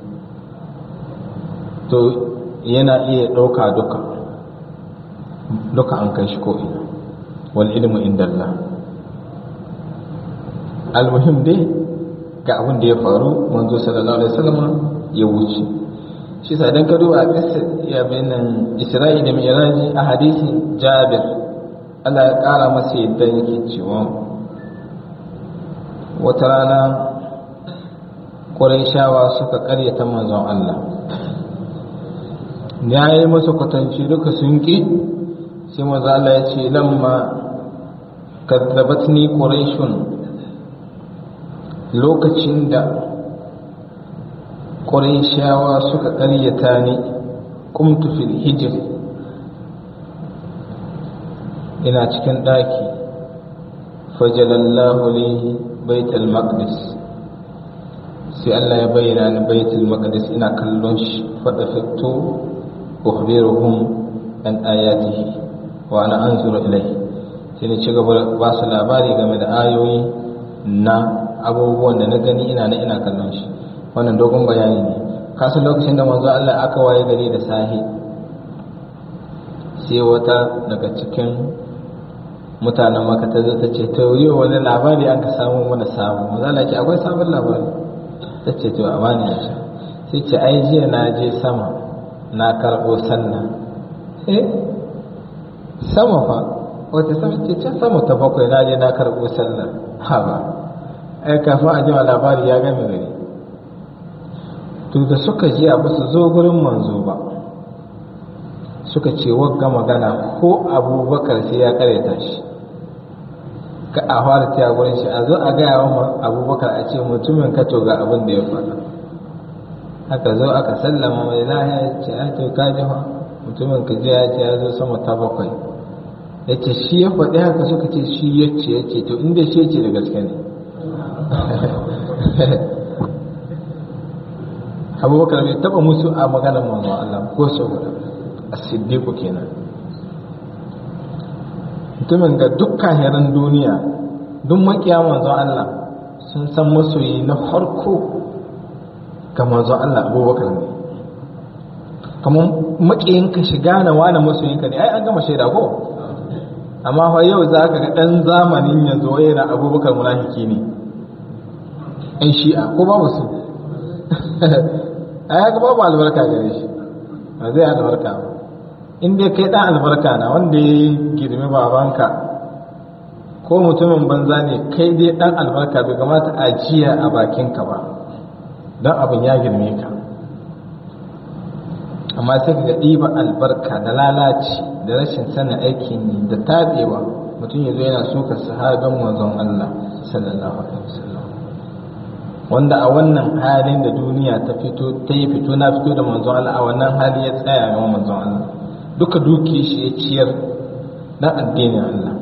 to yana iya ɗauka duka duka an kai shi ko'ina wal ilmu inda Allah almuhim dai ga abin da ya faru manzo sallallahu alaihi wasallam ya wuce shi sa idan ka duba a ƙasar ya bayanan isra'i da mi'raji a hadisi jabir Allah ya ƙara masa yadda yake cewa wata rana Qurayshawa suka ƙaryata manzon Allah ya yi masa kwatanci duka sun ƙi sai maza Allah ya ce lamma kaddabatni quraishun lokacin da quraishawa suka ƙaryata ni kumtu fil hijr ina cikin ɗaki fajalallahu li baitul maqdis sai Allah ya bayyana ni baitul maqdis ina kallon shi fada fito ukhbiruhum an ayatihi wa ana anzuru ilayhi sai ni ci gaba ba su labari game da ayoyi na abubuwan da na gani ina na ina kallon shi wannan dogon bayani ne kasu lokacin da manzo Allah aka waye gari da sahi sai wata daga cikin mutanen maka ta zo ta ce to yi wani labari an ka samu mana samu manzo Allah ce akwai sabon labari ta ce to a bani ya sai ce ai jiya na je sama na karɓo sannan eh sama fa wata sama ce can sama ta bakwai na je na karɓo sallar ha ba ai kafin a jima labari ya gami gari to da suka ji a basu zo gurin manzo ba suka ce wagga magana ko abubakar sai ya karyata shi ka a fara ta gurin shi a zo a gaya wa abubakar a ce mutumin ka to ga abin da ya faɗa aka zo aka sallama mai lahiya ya ce a to ka ji fa mutumin ka ji ya ce ya zo sama ta bakwai ya ce shi ya faɗi haka suka ce shi ya ce ya ce to inda shi ya ce da gaske ne abubakar bai taɓa musu a maganar manzo Allah ko sau guda a siddiqu kenan mutumin ga dukkan heran duniya duk makiya manzo Allah sun san masoyi na farko ga manzo Allah abubakar ne kamar makiyinka shiga na wani masoyinka ne ai an gama shaida ko amma fa yau za ka ga ɗan zamanin yanzu wai na abubakar munafiki ne ɗan shi'a ko babu su a ya babu albarka gare shi ba zai albarka ba in dai kai ɗan albarka na wanda ya girmi babanka ko mutumin banza ne kai dai ɗan albarka bai kamata a jiya a bakinka ba don abin ya girme ka amma sai ga ɗiba albarka da lalaci da rashin sanin aikin yi da taɓewa mutum ya zo yana suka sahabin manzon Allah sallallahu alaihi wasallam wanda a wannan halin da duniya ta fito ta yi fito na fito da manzon Allah a wannan hali ya tsaya ga manzon Allah duka duki shi ya ciyar na addinin Allah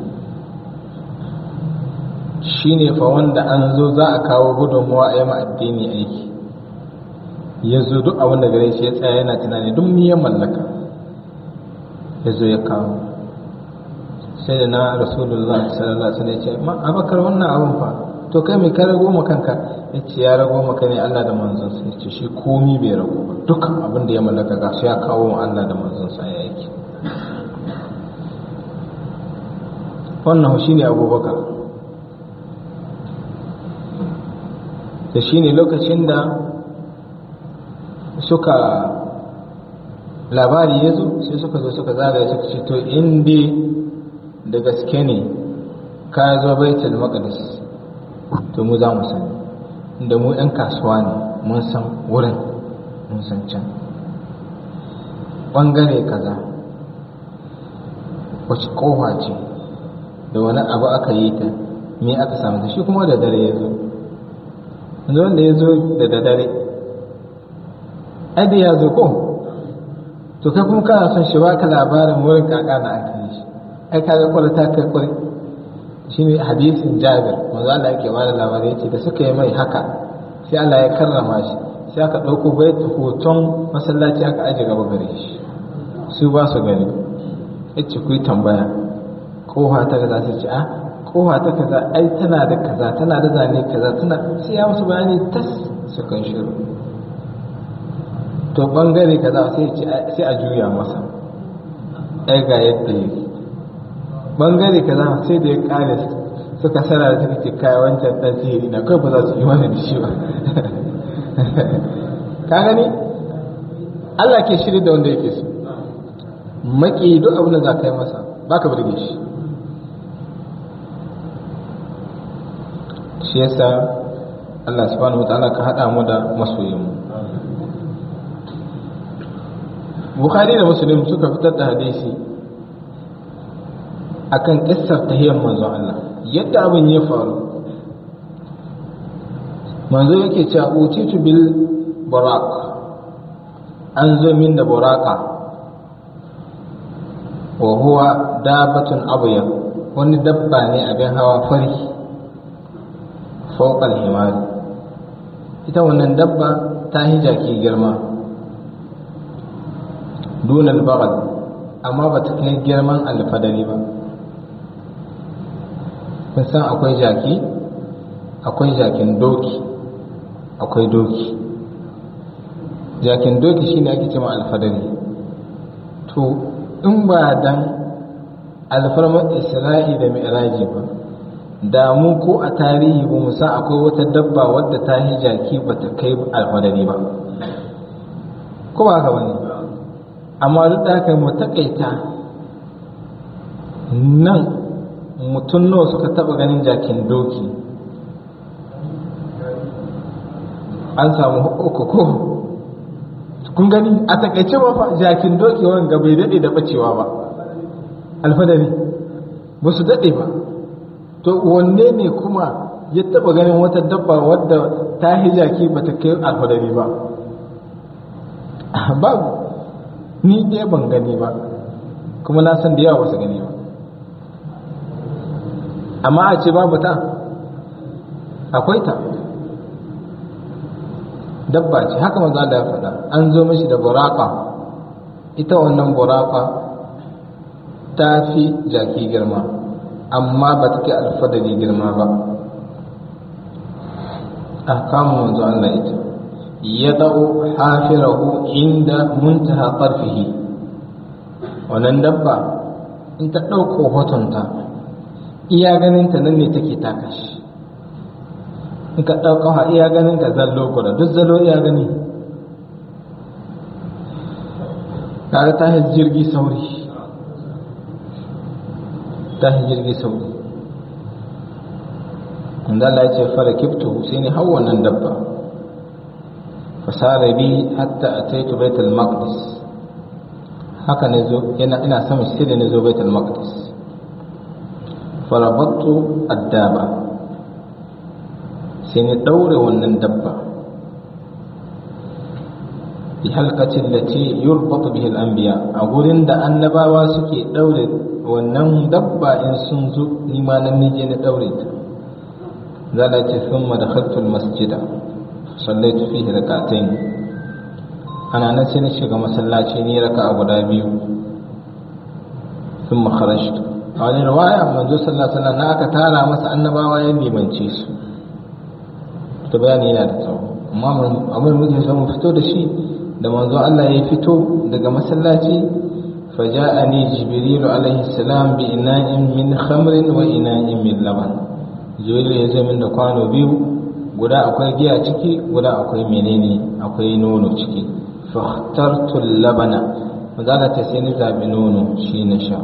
shine fa wanda an zo za a kawo gudunmuwa a yi ma addini aiki ya zo duk abin da gare shi ya tsaya yana tunani duk miyan mallaka ya zo ya kawo sai da na rasulullah sallallahu alaihi wasallam ya ce ma abakar wannan abin fa to kai mai ka rago ma kanka ya ce ya rago maka ne Allah da manzon sa ya ce shi komi bai rago ba dukkan abin da ya mallaka ga shi ya kawo ma Allah da manzon sa ya yake wannan shine abubakar da shine lokacin da suka labari ya zo sai suka zo suka zagaya suka ce to inda da gaske ne ka zo baitul maqdis to mu za mu sani inda mu yan kasuwa ne mun san wurin mun san can bangare kaza wace kowa ce da wani abu aka yi ta me aka samu da shi kuma da dare ya zo wanda ya zo da dare adi ya zo ko to kai kuma kana son shi baka labarin wurin kaka na aka yi shi ai kaga kwala ta kai kwari shine hadisin Jabir manzo Allah yake bada labari yace da suka yi mai haka sai Allah ya karrama shi sai aka dauko baitu hoton masallaci aka aje gaba gare shi su ba su gani yace ku yi tambaya kowa ta kaza sai ce a kowa ta kaza ai tana da kaza tana da zane kaza tana sai ya musu bayani tas su kan shiru to bangare kaza sai a juya masa ai ga yadda yake bangare kaza sai da ya kare suka sana da suka ce kai wancan dan sihiri na kai ba za su yi wani da shi ba ka gani Allah ke shirya da wanda yake so maki duk abin da za ka yi masa ba ka burge shi shi yasa Allah subhanahu wa ta'ala ka haɗa mu da masoyinmu bukhari da muslim suka fitar da hadisi akan kissar tahiyyar manzo Allah yadda abin ya faru manzo yake cewa utitu bil barak an zo min da baraka wa huwa dabatun abyad wani dabba ne abin hawa fari fawqa al ita wannan dabba ta hijaki girma dunal bagal amma ba ta kai girman alfadari ba kun san akwai jaki akwai jakin doki akwai doki jakin doki shine ake cewa alfadari to in ba dan alfarmar isra'i da mi'raji ba da mu ko a tarihi ba mu san akwai wata dabba wadda ta yi jaki ba ta kai alfadari ba ko ba haka bane amma duk da haka mu takaita nan mutum nawa suka taba ganin jakin doki an samu uku ko kun gani a takaice ba fa jakin doki wanga bai dade da bacewa ba alfadari ba su dade ba to wanne ne kuma ya taba ganin wata dabba wadda ta yi jaki ba ta kai alfadari ba babu ni ɗaya ban gani ba kuma na san da yawa ba su gani ba amma a ce babu ta akwai ta dabba ce haka manzo Allah ya faɗa an zo mishi da buraka ita wannan buraka ta fi jaki girma amma ba ta kai alfadari girma ba a kamun manzo Allah ita ya da'u hafirahu inda muntaha ƙarfihi wannan dabba in ta ɗauko hotonta iya ganinta nan ne take taka shi in ka ɗauka ha iya ganinta zallo kuda duk zallo iya gani kaga ta jirgi sauri ta jirgi sauri inda Allah ya ce fara kiftu sai ne hau wannan dabba fasara bi hatta ataitu baitul maqdis haka ne zo yana ina sama sai da ne zo baitul maqdis farabattu addaba sai ni daure wannan dabba bi halqatin lati yurbatu bihi al-anbiya a gurin da annabawa suke daure wannan dabba in sun zo ni ma nan nije na daure ta zala ce thumma dakhaltu al-masjida sallaitu fihi rak'atayn ana nan sai na shiga masallaci ni raka'a guda biyu thumma kharajtu a wani riwaya manzo sallallahu alaihi wasallam na aka tara masa annabawa ya limance su to bayani yana da tsawo amma abin muke so mu fito da shi da manzo Allah ya fito daga masallaci faja'ani jibril alaihi salam bi ina'in min khamrin wa ina'in min laban jibril ya zo min da kwano biyu guda akwai giya ciki guda akwai menene akwai nono ciki fahtartu labana magana ta sai ni zabi nono shi na sha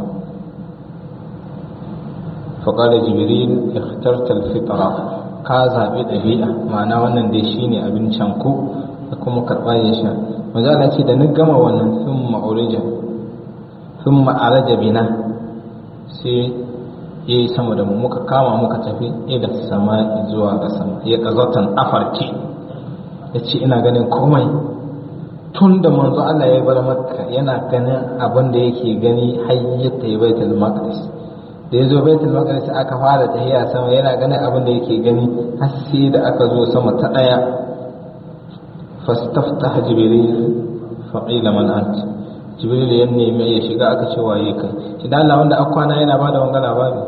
faƙaɗa jibril ikhtarta alfitra ka zaɓi ɗabi'a ma'ana wannan dai shine abin canko da kuma karɓa ya sha magana ce da ni gama wannan sun ma'urija sun ma'araja bina sai ya yi sama da mu muka kama muka tafi ila sama zuwa ga sama ya ƙazatan afarki ya ce ina ganin komai tun da manzo Allah ya bar makka yana ganin abin da yake gani har yadda ya baitul maqdis da ya zo baitul maqdis aka fara tahiya sama yana ganin abin da yake gani har sai da aka zo sama ta daya fastaftah jibril fa qila man ant jibril ya nemi ya shiga aka ce waye kai shi da Allah wanda akwana yana bada wanga labari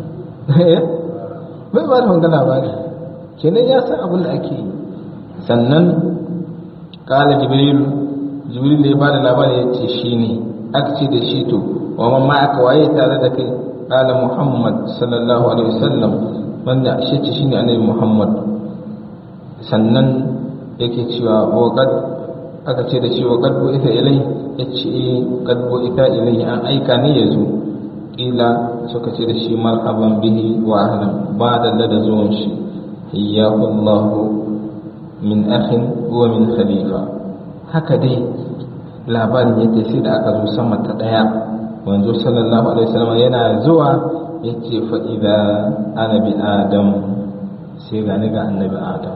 bai bada wanga labari kenan ya san abin da ake yi sannan kala jibril jibril ya bada labari ya ce shi ne aka ce da shi to wa man ma aka waye tare da kai kala muhammad sallallahu alaihi wasallam wanda shi ce shine annabi muhammad sannan yake cewa wa qad aka ce da shi wa qad ita ilai yace qad ita ilai an aika ne yazo kila suka ce da shi marhaban bihi wa ahlan ba da da zuwan shi iyyahu allah min akhin wa min khalifa haka dai labarin yake sai da aka zo sama ta daya wanzu sallallahu alaihi wasallam yana zuwa yace fa idza ana bi adam sai ga ni ga annabi adam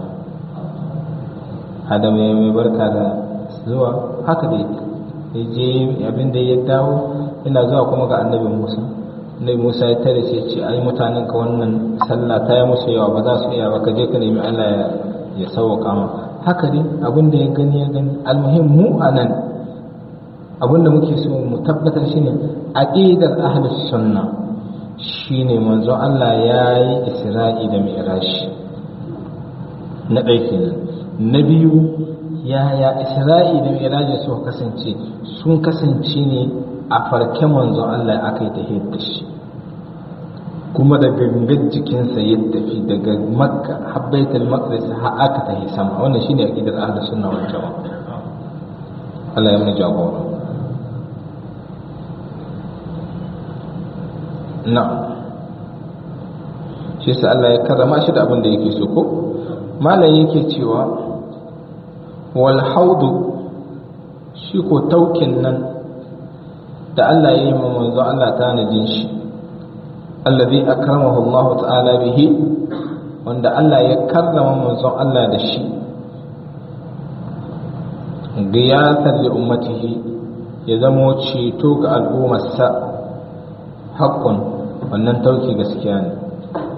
adam ya mai barka da zuwa haka dai ya je abin da ya dawo yana zuwa kuma ga annabi musa annabi musa ya tare sai ce ai mutanen ka wannan sallah ta yi musu yawa ba za su iya ba ka je ka nemi allah ya ya sauwaka ma haka dai abin da ya gani ya gani almuhim mu a nan abin da muke so mu tabbatar shine aqidar ahlus sunna shine manzon Allah ya yi isra'i da mi'rashi na ɗaya kenan na biyu yaya isra'i da mi'raji suka kasance sun kasance ne a farke manzon Allah aka yi tahiyar da shi kuma da gangan jikinsa ya tafi daga makka har baitul maqdis har aka tafi sama wannan shine aqidar ahlus sunna wal jamaa Allah ya mu jagora na shi sa Allah ya karrama shi da abin da yake so ko malam yake cewa wal haudu shi ko taukin nan da Allah ya yi ma manzo Allah tanadin shi alladhi akramahu Allah ta'ala bihi wanda Allah ya karrama manzon Allah da shi giyatan li ummatihi ya zamo ceto ga al'ummarsa haƙƙun wannan tauki gaskiya ne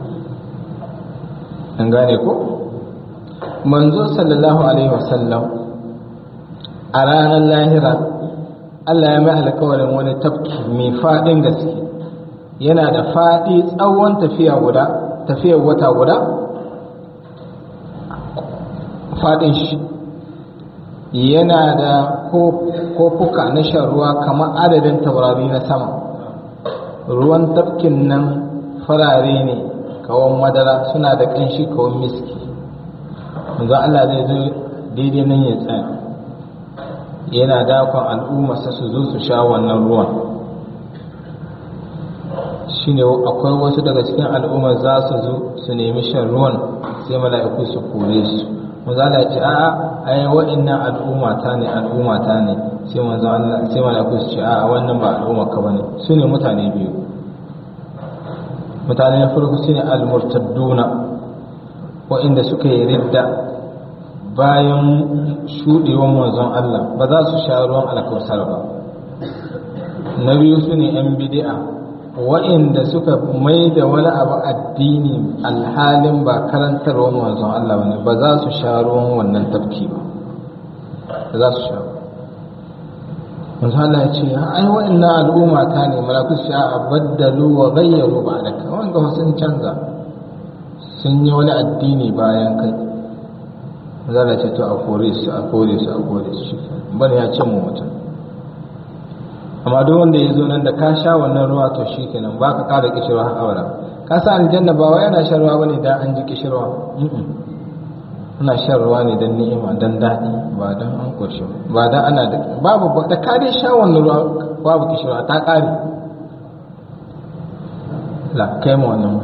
an gane ko manzo sallallahu alaihi wasallam a ranar lahira Allah ya mai alkawarin wani tafki mai faɗin gaske yana da faɗi tsawon tafiya guda tafiyar wata guda faɗin shi yana da kofuka na shan ruwa kamar adadin taurari na sama ruwan tafkin nan farare ne kawon madara suna da ƙanshi kawon miski ga Allah zai zo daidai nan ya tsaya yana dakon al'ummarsa su zo su sha wannan ruwan shi ne akwai wasu daga cikin al'ummar za su zo su nemi shan ruwan sai mala'iku su kore su manzala ce a'a ai wa'annan al'umma ta ne al'umma ta ne sai manzo Allah sai mala'iku su ce a'a wannan ba al'umma ka bane su ne mutane biyu mutane na farko shine al-murtadduna wa'inda suka yi ridda bayan shuɗewar manzon Allah ba za su sha ruwan alkawsar ba na biyu su ne 'yan bidi'a wa'inda suka mai da wani abu addini alhalin ba karantarwar manzon Allah ne ba za su sha ruwan wannan tafki ba ba za su sha ba manzon Allah ya ce ai wa'innan al'umma ta ne malaku sha a baddalu wa gayyaru ba da ka wanda sun canza sun yi wani addini bayan kai zala ce to a kore su a kore su a kore su shi bane ya ce mu mutum amma duk wanda ya zo nan da ka sha wannan ruwa to shi kenan ba ka ƙara kishirwa har abada ka sa aljanna ba wai yana shan ruwa bane dan an ji kishirwa ana shan ruwa ne dan ni'ima dan daɗi ba dan an koshi ba dan ana da babu da ka dai sha wannan ruwa babu kishirwa ta ƙare la kai mu wannan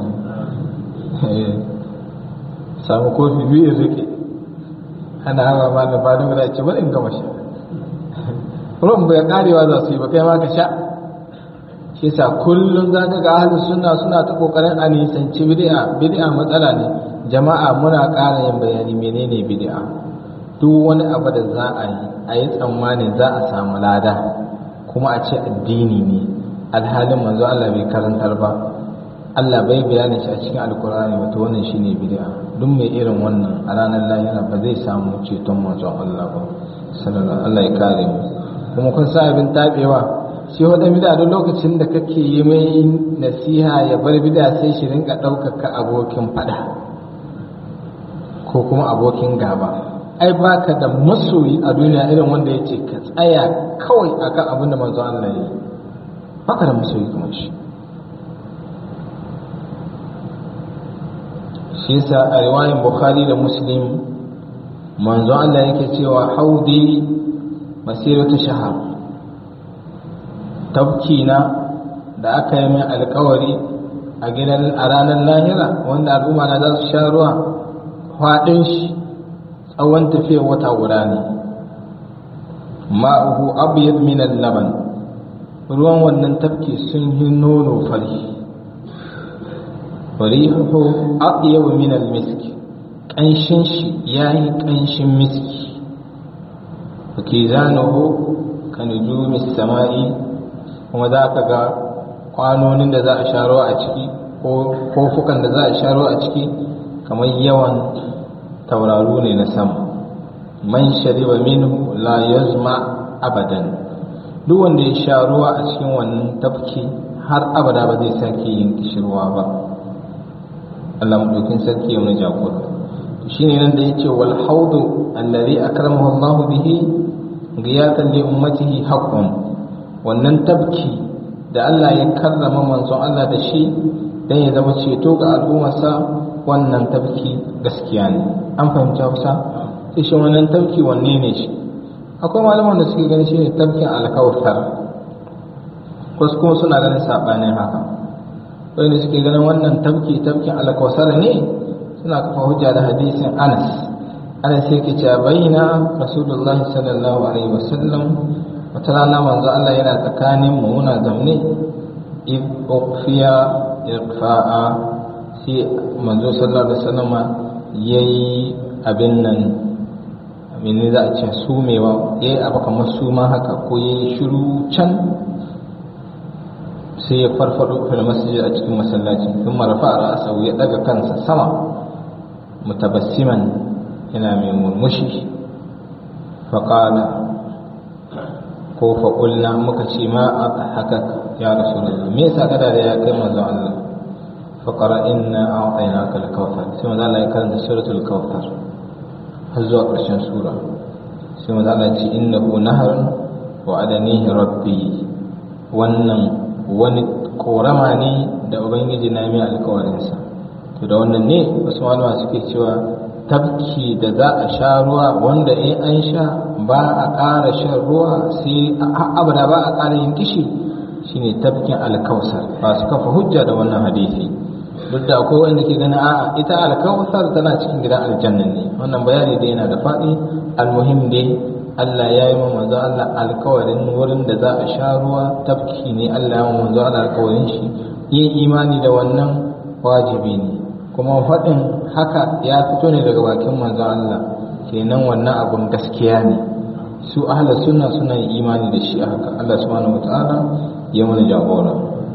samu kofi biyu rike ana hawa ma da ba da ce bari in gama sha ruwan bai karewa za su yi ba kai ma ka sha shi yasa kullum za ka ga ahlus sunna suna ta kokarin a nisanci bid'a bid'a matsala ne jama'a muna ƙara yin bayani menene bid'a duk wani abu da za a yi a yi tsammanin za a samu lada kuma a ce addini ne alhalin manzo Allah bai karantar ba Allah bai bayani shi a cikin alkur'ani wato wannan shine bid'a duk mai irin wannan a ranar lahira ba zai samu ceton manzon Allah ba sallallahu Allah ya kare mu kuma kun sa abin tabewa shi wata bid'a duk lokacin da kake yi mai nasiha ya bar bid'a sai shi rinka ɗaukaka abokin fada ko kuma abokin gaba ai baka da masoyi a duniya irin wanda ya ce ka tsaya kawai akan abin da manzon Allah ya yi baka da masoyi kamar shi shi yasa a riwayin bukhari da muslim manzo Allah yake cewa haudi masiratu shahar tabkina da aka yi min alkawari a gidan a ranar lahira wanda al'umma na za su sha ruwa faɗin shi tsawon tafiyar wata guda ne ma'uhu abyad min laban ruwan wannan tafki sun yi nono fari farihu aqyab min al-misk kanshin shi yayi kanshin miski fakizanuhu kanujumi samai kuma za ka ga kwanonin da za a sharo a ciki ko kofukan da za a sharo a ciki kamar yawan tauraru ne na sama man shariba minhu la yazma abadan duk wanda ya sha ruwa a cikin wannan tafki har abada ba zai sake yin kishirwa ba Allah madaukin sarki ya wani jagora shine nan da yake wal haudu allazi akramahu Allah bihi giyatan li ummatihi haqqun wannan tabki da Allah ya karrama manzon Allah da shi dan ya zama ceto ga al'ummarsa wannan tabki gaskiya ne an fahimta Hausa sai shi wannan tabki wanne ne shi akwai malaman da suke ganin shine tabkin alkawthar wasu kuma suna ganin sabanin haka wanda suke ganin wannan tabki tabkin alkawthar ne suna kafa hujja da hadisin Anas Anas yake cewa bayyana Rasulullah sallallahu alaihi wasallam wata rana manzo Allah yana tsakanin mu muna zamne id uqfiya iqfa'a sai manzo sallallahu alaihi wasallam yayi abin nan mene za a ce sumewa yayi abu kamar suma haka ko yayi shiru can sai ya farfado fil masjid a cikin masallaci kuma rafa ra'sahu ya daga kansa sama mutabassiman yana mai murmushi faƙala ko faƙulna muka ce ma a haka ya rasu da me yasa kada da ya kai manzon Allah faƙara inna a waɗaina kal kawthar sai manzon Allah ya karanta suratul kawthar har zuwa ƙarshen sura sai manzon Allah ya ce innahu naharun wa adanihi rabbi wannan wani korama ne da ubangiji na mai alkawarinsa to da wannan ne wasu malama suke cewa tabki da za a sha ruwa wanda in an sha ba a ƙara shan ruwa sai abada ba a ƙara yin kishi shine tabkin alkausar ba su kafa hujja da wannan hadisi duk da akwai wanda ke gani a'a ita alkausar tana cikin gidan aljanna ne wannan bayani da yana da faɗi almuhim dai Allah ya yi manzo Allah alkawarin wurin da za a sha ruwa tafki ne Allah ya manzo Allah alkawarin shi yin imani da wannan wajibi ne kuma faɗin haka ya fito ne daga bakin manzo Allah kenan wannan abun gaskiya ne su ahlus sunna suna yin imani da shi haka Allah subhanahu wataala ya mana jagora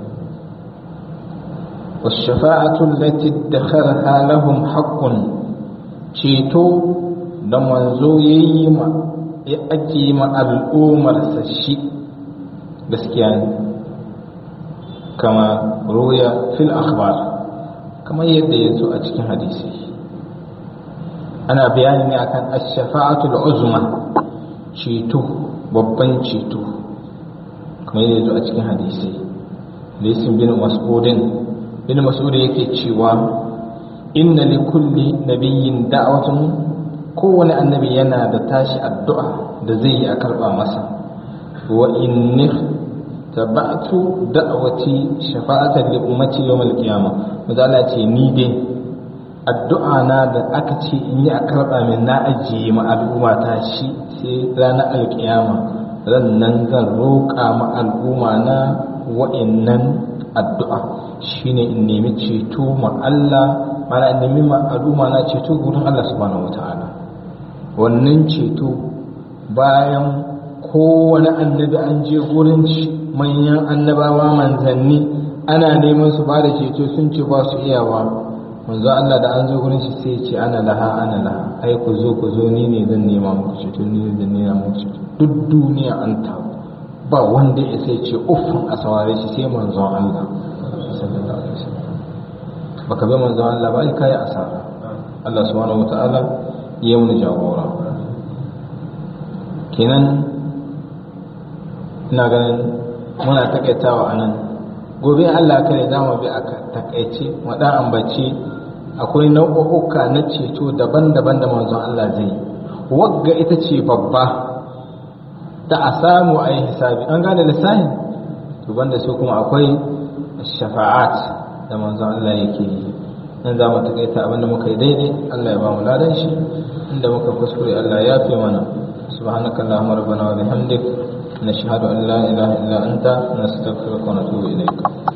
والشفاعة التي ادخرها لهم حق ceto da manzo ya yi ma ya ake ma al'ummarsa shi gaskiya ne kama roya fil akhbar kamar yadda ya zo a cikin hadisi ana bayani ne akan ash-shafa'atul uzma ceto babban ceto kamar yadda ya zo a cikin hadisi hadisin bin mas'udin bin mas'ud yake cewa inna li kulli nabiyyin da'watun kowane annabi yana da tashi addu'a da zai yi a karba masa wa inni tabatu da'wati shafa'atan li ummati yawm al-qiyamah mazala ce ni dai addu'a na da aka ce in yi a karba min na ajiye ma al'umma ta shi sai ranar alkiyama ran nan zan roƙa ma al'umma na wa'innan addu'a shine in nemi ceto ma Allah mana in nemi ma al'umma na ceto gurin Allah subhanahu wataala wannan ceto bayan kowane annabi an je gurin manyan annabawa manzanni ana neman su ba da ceto sun ce ba su iyawa manzo Allah da an zo gurin shi sai ya ce ana laha ana laha ai ku zo ku zo ni ne zan nema muku ceto ni ne zan nema muku ceto duk duniya an taru ba wanda ya sai ce uffin a saware shi sai manzon Allah sallallahu alaihi wasallam baka bi manzon Allah ba ai kai asara Allah subhanahu wataala ya mun jagora kenan ina ganin muna takaitawa anan gobe Allah kare za mu bi a takaice mu dan ambaci akwai nau'uka na ceto daban-daban da manzon Allah zai wagga ita ce babba da a samu a yi hisabi an gane lissahin to banda su kuma akwai shafa'at da manzon Allah yake yi nan za mu takaita abinda muka yi daidai Allah ya ba mu ladan shi inda muka kuskure Allah ya fi mana subhanaka allahumma rabbana wa bihamdik nashhadu an la ilaha illa anta nastaghfiruka wa natubu ilayk